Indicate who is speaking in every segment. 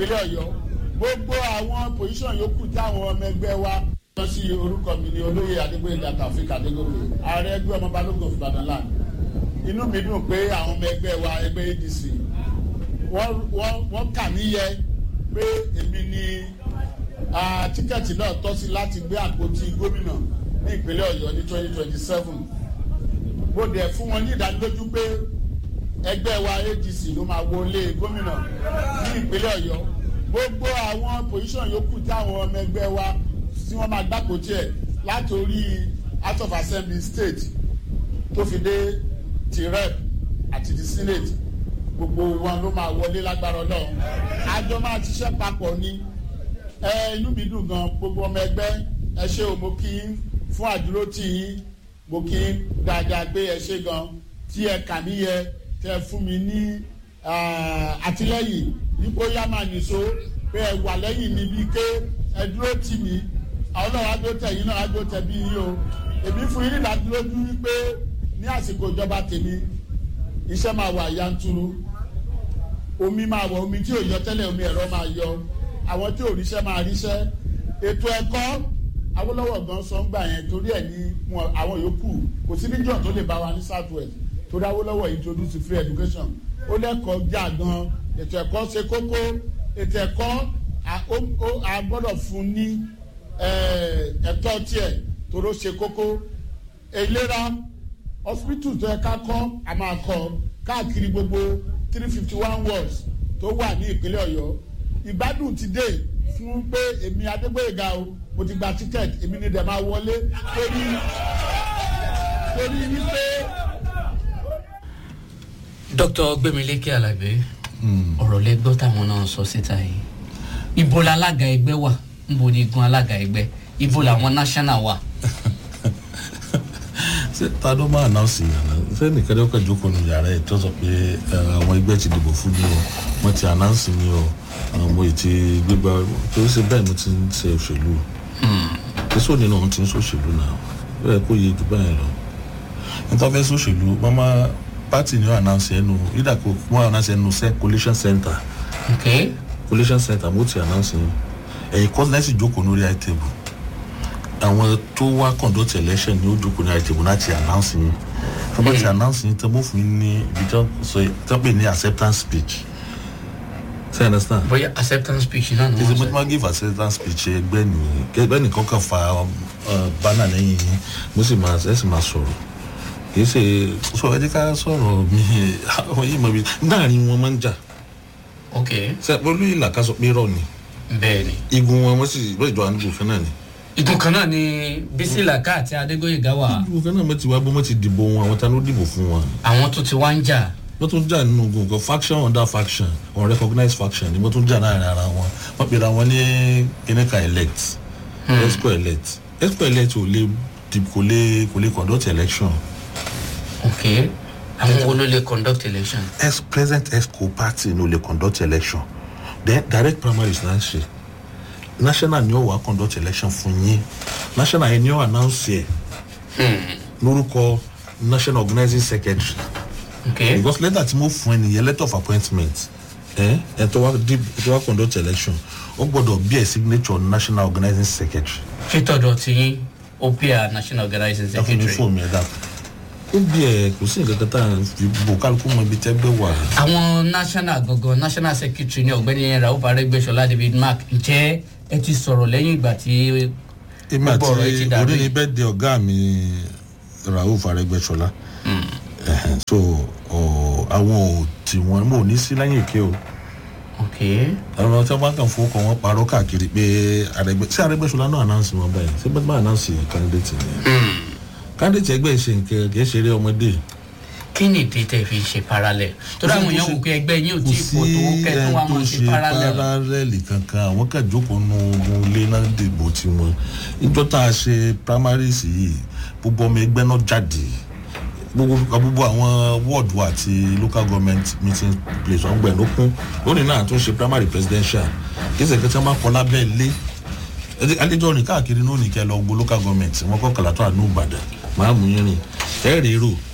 Speaker 1: ìpínlẹ̀ ọ̀yọ́ gbogbo àwọn pòsíṣàn yòókù táwọn ọmọ ẹgbẹ́ wa lọ sí orúkọ mi ní olóyè adégbòyèdè taofik adégòkè ààrẹ ẹgbẹ́ ọmọ balógun of ibadan land inú mi dùn pé àwọn ọmọ ẹgbẹ́ wa ẹgbẹ́ adc wọ́n kà mí yẹ pé èmi ni tíkẹ́ẹ̀tì náà tọ́ sí láti gbé àpótí gómìnà ní ìpínlẹ̀ ọ̀yọ́ ní twenty twenty seven mo dẹ̀ fún wọn ní ìdánilójú pé ẹgbẹ́ wa adc ló máa wọlé gómìnà ní ìpínlẹ̀ ọ̀yọ́ gbogbo àwọn pòsíṣàn yòókù táwọn ọmọ ẹgbẹ́ wa tí wọ́n máa gbàgbó tiẹ̀ látòrí house of assembly state tó fi dé ti rep àti ti senate gbogbo wọn ló máa wọlé lágbára ọlọ́run àjọ máa ṣiṣẹ́ papọ̀ ni ẹ inú mi dùn gan gbogbo ọmọ ẹgbẹ́ ẹ ṣe o mo kí n fún àdúró tì yín mo kí n dáadáa gbé ẹ ṣe gan tí ẹ kà mí yẹ tẹ fún mi ní àtìlẹyìn nípò yá máa nìṣó pé ẹ wà lẹ́yìn mi bíi ké ẹ dúró tì mí àwọn náà wá dúró tẹ yín náà wá dúró tẹ bí yín o èmi fún yín nídàádúrójú wípé ní àsìkò ìjọba tèmi iṣẹ́ máa wà yanturu omi máa wọ omi tí ò yọ tẹ́lẹ̀ omi ẹ̀rọ máa yọ àwọn tí ò ríṣẹ́ máa ríṣẹ́ ètò ẹ̀kọ́ awolowo gan sọ ń gbà yẹn torí ẹ̀ ní àwọn yòókù kò sí níjọ́ tó lè bá wa ní south west torí awolowo introduce free education ó lẹ́kọ̀ọ́ jà gan ètò ẹ̀kọ́ ṣe kókó ètò ẹ̀kọ́ a gbọ́dọ̀ fún ní ẹ̀tọ́ tiẹ̀ toró ṣe kókó ìlera hospital tó yẹ ká kọ́ a máa kọ́ káàkiri gbogbo three fifty one wards tó wà ní ìpínlẹ̀ ọ̀yọ́ ìgbádùn ti dé fún pé èmi adégbòyega o mo ti gba ticket èmi ni dẹ̀ máa wọlé torí torí wípé.
Speaker 2: dr gbemileke alabi ọ̀rọ̀ lẹ́gbọ́ táwọn náà sọ síta yìí ibo la alága ẹgbẹ́ wà nbo ni gun alága ẹgbẹ́ ibo làwọn national wà.
Speaker 3: ṣé ta ló máa náà sí yàrá ṣé nìkan ló kàn jókòó nu yàrá ẹ̀ tó sọ pé àwọn ẹgbẹ́ ti dìbò fún mi o wọ́n ti announce mi o àwọn mo ti gbégbá torí ṣe bẹ́ẹ̀ mo ti ń ṣe òṣèlú èso nínú ohun tí ń ṣòṣèlú náà bẹ́ẹ̀ kó yé jù báyìí lọ nítorí fẹ́ ṣòṣèlú mama party ni wọ́n announce ẹnu yídà kó wọ́n announce ẹnu sẹ́ collation center
Speaker 2: okay.
Speaker 3: collation center mo ti announce yẹn ẹ̀yìn kọ́sínẹ́sì jókòó lórí high table àwọn tó wá conduct election ni ó jókòó ní high table láti announce yẹn tó bá ti announce yẹn tó mọ̀ fún yín ní ibi tó sọ tó pè ní acceptance speech ṣe understand.
Speaker 2: bóyá acceptance speech náà ni
Speaker 3: kí ṣe
Speaker 2: wọ́n
Speaker 3: mo
Speaker 2: sọ.
Speaker 3: ti máa give acceptance speech ẹgbẹ́ ni ẹgbẹ́ nìkan kan fa banner lẹ́yìn yín mo sì máa ẹ sì máa sọ̀rọ̀ kì í ṣe sọ ẹ jẹ́ ká sọ̀rọ̀ mi àwọn yìí mọ̀ bí láàrin wọn máa ń jà
Speaker 2: ok
Speaker 3: ṣe olú ìlà ká sọ pé rọ ni
Speaker 2: bẹ́ẹ̀ ni.
Speaker 3: igun wọn wọ́n sì bẹ́ẹ̀ jọ àdúgbò kan náà ni
Speaker 2: igun kan náà ni bísí làkà àti adégbòyègá wà
Speaker 3: àdúgbò kan náà mo ti wá bó mo ti dìbò wọn àwọn ta ló dìbò fún wọn
Speaker 2: àwọn tó ti wá ń jà
Speaker 3: wọ́n tún jà nínú ogun kan faction under faction unrecognized faction ni wọ́n tún jà láàrin ara wọn wọ́n pèrè àwọn ní kínníkà elect exco elect exco elect ò lè dì- kò lè kò lè conduct election
Speaker 2: ok àwọn wo ló lè conduct election.
Speaker 3: ex present exco party no lè conduct election then direct primaries náà ṣe national ni ó wà conduct election fún yín national yẹn ni ó announce ẹ lórúkọ national organizing secretary
Speaker 2: ok
Speaker 3: because letter tí mo fún ẹ nìyẹn letter of appointment ẹ ẹ tó wá dip tó wá conduct election ó gbọdọ̀ bí ẹ signature national organizing secretary
Speaker 2: fítọ̀dọ̀ tí yín opia national organizing
Speaker 3: ẹ fún mi
Speaker 2: secretary.
Speaker 3: fóònù ẹ dà ó bí ẹ kò sí nǹkan kan tá à ń fi bò kálukú mọ ibi tẹ́gbẹ́ wà
Speaker 2: àwọn national gangan national secretary ní ọ̀gbẹ́ni rauf arẹ́gbẹ́sọlá david mark ǹjẹ́ ẹ ti sọ̀rọ̀ lẹ́yìn ìgbà tí
Speaker 3: èmi
Speaker 2: gbogbo ọ̀rọ̀ yìí ti
Speaker 3: àti
Speaker 2: dàrú
Speaker 3: orí ni
Speaker 2: yìí?
Speaker 3: bẹ́ẹ̀ de ọ̀gá mi rauf arẹgbẹsọlá Ẹhẹn, so ọ, àwọn ò tí wọn mo ò ní sí lẹ́yìn èké o
Speaker 2: ok
Speaker 3: àwọn tí wọn bá kàn fowó kan wọn parọ́ káàkiri pé arẹgbẹ sí arẹgbẹsọlá náà announce wọn báyìí ṣé bẹ́ẹ̀ bá announce candidate ni candidate ẹgbẹ́ ṣe nǹkan kì í ṣeré ọmọdé
Speaker 2: kí ni ìdí tẹ̀ fi ṣe parallel torí àwọn èèyàn wò pé ẹgbẹ́ yín ò tí ì pọ̀ tó kẹ́tún wa máa ṣe parallel
Speaker 3: parallel kankan àwọn kan jókòó nu ogun ilé náà dìbò tiwọn ìjọ tá a ṣe primaries yìí gbogbo ọmọ ẹgbẹ́ náà jáde gbogbo gbogbo àwọn ward wa àti local government meeting place wọn gbẹ̀ ló kún lónìí náà tún ṣe primary presidential kí ẹsẹ̀ kẹsàn-án máa kọ́ lábẹ́ ilé alẹ́jọ́ rìn káàkiri náà nìkẹ́ lọ gbogbo local government wọn kọ́ kàlàtọ́ àánú ìbàdàn máa mú yín rìn ẹ̀ rèé rò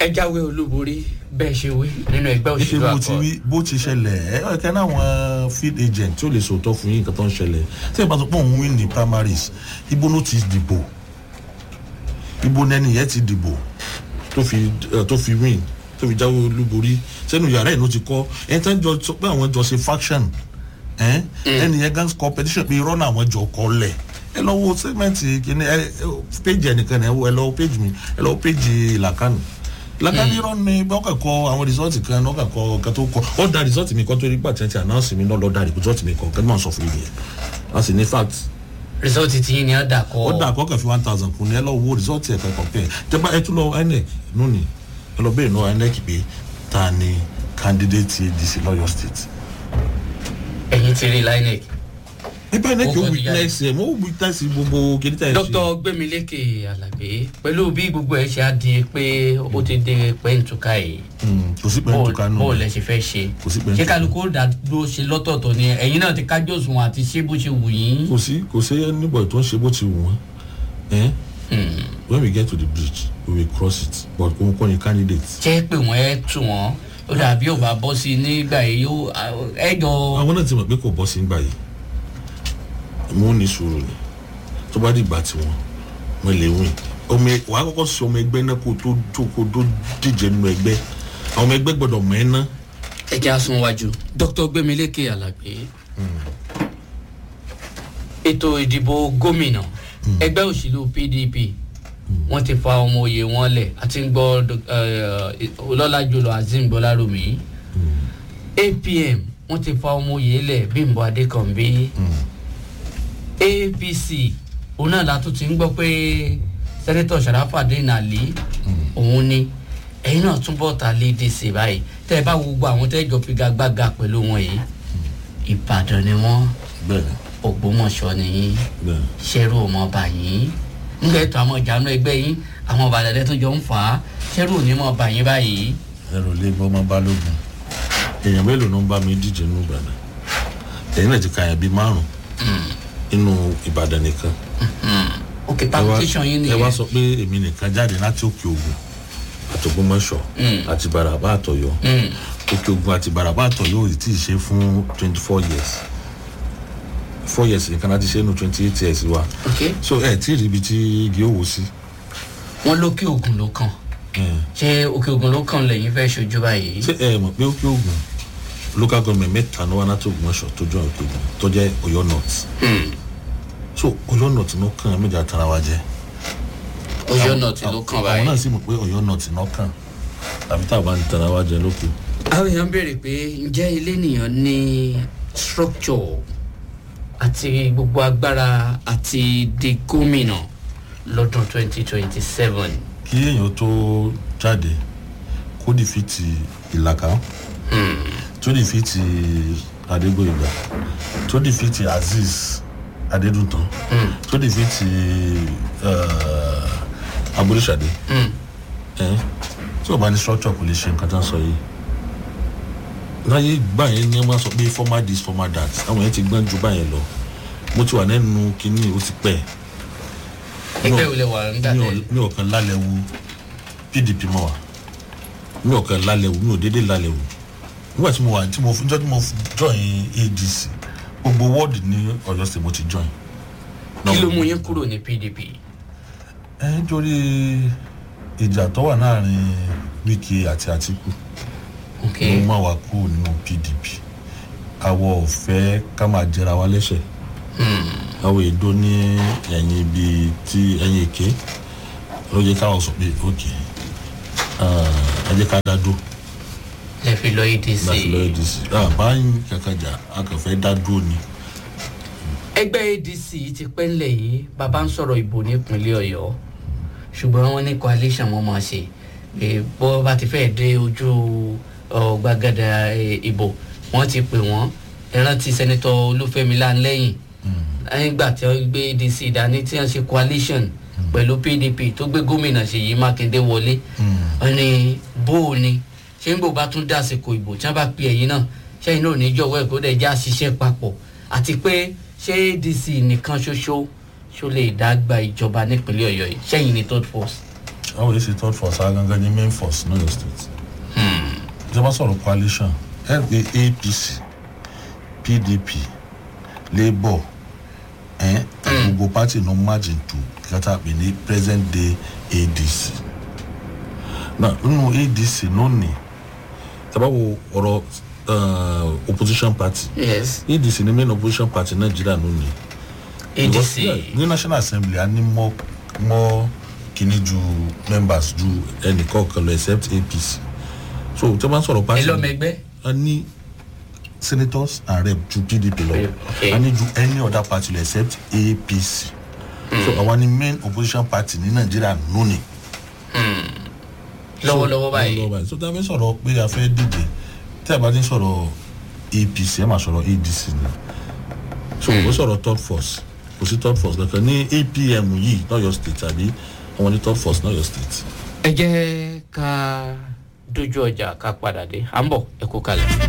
Speaker 2: ẹ jáwé olúborí bẹ́ẹ̀ ṣe wí nínú ẹgbẹ́
Speaker 3: ṣe
Speaker 2: òṣèlú
Speaker 3: bó ti
Speaker 2: àkọ́
Speaker 3: rí bó ti ṣẹlẹ̀ ẹ ẹ kẹ́ náà àwọn field agent tí ó lè sòótọ́ fún yín nǹkan tó ń ṣẹlẹ̀ tí ẹ bá sọ pé òun win ní primaries ibo ló ti dìbò ibo nẹni yẹn ti dìbò tó fi ẹ, tó fi win tó fi jáwé olúborí sẹ́nu yàrá ẹ̀ ló ti kọ́ ẹ tán jọ sọ pé àwọn jọ ṣe faction ẹ ẹni yẹn gan competition pé irọ́ náà àwọn jọ kọ́ lẹ̀ ẹ lọ wo sẹ́gmẹ̀ntì kìíní ẹ ẹ, page ẹnìkan ẹ wo ẹ lọ wo page mi ẹ lọ wo page ìlàkànnì lakani irọ́ ni bá ọkà kọ àwọn resort kan ọkà kọ ọkà tó kọ ọ da resort mi kọ tó rí gbà tí wọn ti announce mi náà lọ da resort mi kọ kẹ́ni máa sọ fún mi yẹn a sì ní fact
Speaker 2: rìsọ́ọ̀tì tí yín ni ó dà
Speaker 3: ó dà
Speaker 2: kọ́
Speaker 3: kọ́ kàn fi one thousand kún ní ẹ lọ wo resort ẹ̀ kẹ́kọ̀ọ́ pẹ́ tẹ́gbà ẹ tún lọ inec lónìí ẹ lọ bẹ́ẹ̀ náà inec pé ta ni candidate adc lọ́yọ̀ state
Speaker 2: ẹ̀yìn ti rí linec
Speaker 3: nípa inec
Speaker 2: Ó
Speaker 3: ó
Speaker 2: kọ́ ti jáde.
Speaker 3: witness ẹ̀ mo witness gbogbo kìnìtà ẹ̀ ṣe
Speaker 2: dr gbẹmílékè alábẹ pẹ̀lú bí gbogbo ẹ̀ ṣe á di pé ó ti dé pẹ́ǹtùkà yìí
Speaker 3: Mm, kò sí pẹ̀lú tó kánú
Speaker 2: bó lẹ ṣe fẹ́ ṣe
Speaker 3: Kò sí pẹ̀lú
Speaker 2: ṣé
Speaker 3: tó-
Speaker 2: kálukú ó dá dúró ṣe lọ́tọ̀ọ̀tọ̀ ni ẹ̀yin náà ti kájọ́ òṣùwọ̀n àti ṣé bó ṣe wù yín.
Speaker 3: kò sí kò sí anybody tó ń ṣe bó ti wù wọ́n ẹ́ when we get to the bridge we will cross it but òun kọ́ ni candidate.
Speaker 2: jẹ́ pé wọ́n ẹ tù wọ́n ó dàbí ò bá bọ́ sí i nígbà yìí yóò ẹ jọ.
Speaker 3: àwọn náà ti mọ̀ pé kò bọ́ sí ń gbà yìí mo ní sùúrù ni tó bá dìgbà tí wọn wọn lè win ọmọ ẹ- wàá kọ́kọ́ sọ ọmọ ẹgbẹ́ náà kó tó tó kó tó díje nínú ẹgbẹ́ àwọn ọmọ ẹgbẹ́ gbọ́dọ̀ mọ̀ ẹ́ ná
Speaker 2: ẹ jẹ́ àsunwájú dr gbẹmílékè alábẹ ètò ìdìbò gómìnà ẹgbẹ́ òṣèlú pdp wọ́n ti fa ọmọ òye wọn lẹ̀ àti ń gbọ́ ọlọ́lá jùlọ azeem bọ́lárùmí apm wọ́n ti fa ọmọ òye lẹ̀ bímbọ adékànbí apc òun náà la tún ti ń gbọ́ pé sẹ́nẹ́tọ̀ sàràfàdé nàlí òun ni ẹ̀yin náà túbọ̀ ta léde sí báyìí tẹ́ ẹ bá wo gbogbo àwọn tẹ́ ẹ jọ figagbága pẹ̀lú wọn yìí ìbàdàn ni wọ́n
Speaker 3: bẹ́ẹ̀
Speaker 2: ògbómọ̀ṣọ́ ni yín
Speaker 3: bẹ́ẹ̀
Speaker 2: ṣẹ́rù ọmọọba yín ńgbà ètò àwọn ìjànú ẹgbẹ́ yín àwọn ọba àdàdẹ tó jọ ń fà á ṣẹ́rù onímọ̀ọba yín báyìí
Speaker 3: ẹrù lé bọ́ máa balógun èèyàn mélòó ló ń bá mi díje nínú ìbàdàn ẹ̀yin náà ti ka yẹn bíi márùn nínú ìbàdàn nìkan
Speaker 2: òkè
Speaker 3: ẹ wá-
Speaker 2: palpitation yín
Speaker 3: ẹ wá
Speaker 2: nìyẹn
Speaker 3: sọ pé èmi nìkan jáde láti òkè ògùn àtògbómọṣọ àti baraba àtọyọ
Speaker 2: Mm.
Speaker 3: òkè ògùn àti baraba àtọyọ ò tí ì ṣe fún twenty four years four years nìkan láti ṣe nù twenty eight years wa
Speaker 2: ok
Speaker 3: so ẹ tí ì rí ibi tí igi òwò sí
Speaker 2: wọ́n lókè ògùn ló kàn ṣé òkè ògùn ló kàn lẹ́yìn fẹ́ ṣojú báyìí
Speaker 3: ṣé ẹ mọ̀ pé òkè ògùn local government mẹ́ta ní wọn láti ògbómọṣọ tó jọ òkè ògùn tó jẹ́ ọ̀yọ́ north
Speaker 2: Hmm.
Speaker 3: so ọ̀yọ́ north ló kàn méjì àtàrà wa jẹ́
Speaker 2: ọjọ́ náà ti ló kàn
Speaker 3: àwọn
Speaker 2: báyìí.
Speaker 3: náà sì mọ̀ pé ọ̀yọ́ north náà kàn tàbí táwọn bá ń tara wa jẹ lókè.
Speaker 2: àwọn èèyàn béèrè pé ǹjẹ́ ilé nìyàn ní structure àti gbogbo agbára àti di gómìnà lọ́dún twenty twenty seven.
Speaker 3: kí èèyàn tó jáde kó dìfìtì ìlàkà tó dìfìtì adégbòyìnbá tó dìfìtì azeez adédùntàn tó dìfìtì aboríṣàdé tí o bá ní structure kò lè ṣe nǹkan tó ń sọ yìí láyé gbà yẹn ni wọ́n sọ pé formal this formal that àwọn yẹn ti gbọ́n ju báyẹn lọ mo ti wà nẹ́nu kínní ó ti pẹ́
Speaker 2: ẹgbẹ́ ìwòlẹ̀ wà ń dà
Speaker 3: mi ò
Speaker 2: tẹ́lẹ̀.
Speaker 3: mi ò kàn lálẹ́ wu pdp mọ́ wa mi ò kàn lálẹ́ wu mi ò déédéé lálẹ́ wu nígbà tí mo wà tí mo jọ́ tí mo join adc gbogbo wọ́ọ̀dì ní ọ̀yọ́ state mo ti join.
Speaker 2: kí ló mú yín kúrò ní pdp.
Speaker 3: ẹ nítorí ìjà tó wà láàrin wíkì àti àtìkù
Speaker 2: ok
Speaker 3: ló má wa kúrò nínú pdp àwọ̀ ọ̀fẹ́ ká máa jẹra wa lẹ́sẹ̀ àwọn èdò ní ẹ̀yìn ibi tí ẹ̀yìn èké ló yẹ káwọn sọ pé ok ẹ jẹ́ ká dá dúró
Speaker 2: lè fi lọ adc.
Speaker 3: láti lọ adc báyìí kàkàjà akànfẹ́ dá dúró ni
Speaker 2: ẹgbẹ́ adc ti pẹ́ ńlẹ̀ yìí bàbá ń sọ̀rọ̀ ìbò nípínlẹ̀ ọ̀yọ́ ṣùgbọ́n wọ́n ní coalition wọn máa ṣe pé bó bá ti fẹ́ẹ̀ dé ojú ọ, gbàgádà ẹ, ìbò wọ́n ti pè wọ́n ẹran ti sẹ́nitọ́ olúfẹ́mi láńlẹ́yìn nígbà tí wọ́n gbé adc dání tí wọ́n ṣe coalition pẹ̀lú pdp tó gbé gómìnà ṣèyí mákindé wọlé wọ́n ní bó o ní ṣé ń bò bá tún dásìkò ìbò tí wọ́n bá pe ẹ̀yìn náà ṣẹ́yìn náà ò ní jọ̀wọ́ ẹ̀ kó dẹ̀ já ṣiṣẹ́ papọ̀ àti pé ṣé adc nìkan ṣoṣo ṣó lè dá gba ìjọba nípínlẹ̀ ọ̀yọ́ yìí ṣẹ́yìn ní third force.
Speaker 3: àwọn èsì third force agangan ní main force ní Ọ̀yọ́ state ìjọba sọ̀rọ̀ coalition apc pdp labour eh, gbogbo party no merge into kata pè ní present day adc na nínú adc lónìí tabawo ọ̀rọ̀ uh, opposition party
Speaker 2: yes
Speaker 3: adc ni main opposition party nàìjíríà lónìí
Speaker 2: adc
Speaker 3: yeah, ní national assembly a ní mọ mọ kíní ju members ju ẹnì kọ̀ọ̀kan lọ except apc so tí wọ́n bá ń sọ̀rọ̀
Speaker 2: ẹ
Speaker 3: party
Speaker 2: lọ́mọ ẹgbẹ́
Speaker 3: a ní senators and rep ju pdp lọ
Speaker 2: Okay.
Speaker 3: a ní ju any other party lọ except apc so àwọn ni main opposition party ní nàìjíríà lónìí.
Speaker 2: lọ́wọ́lọ́wọ́ báyìí
Speaker 3: lọ́wọ́ báyìí so tí a fẹ́ sọ̀rọ̀ pé a fẹ́ díje tí a bá ti ń sọ̀rọ̀ apc ẹ̀ máa sọ̀rọ̀ adc ni so ó sọ̀rọ̀ third force kò sí third force kankan ní apm yìí lọ́yọ̀ state àbí àwọn ní third force lọ́yọ̀ state.
Speaker 2: ẹ jẹ́ ká dojú ọjà ká padà dé à ń bọ̀ ẹ kú kalẹ̀.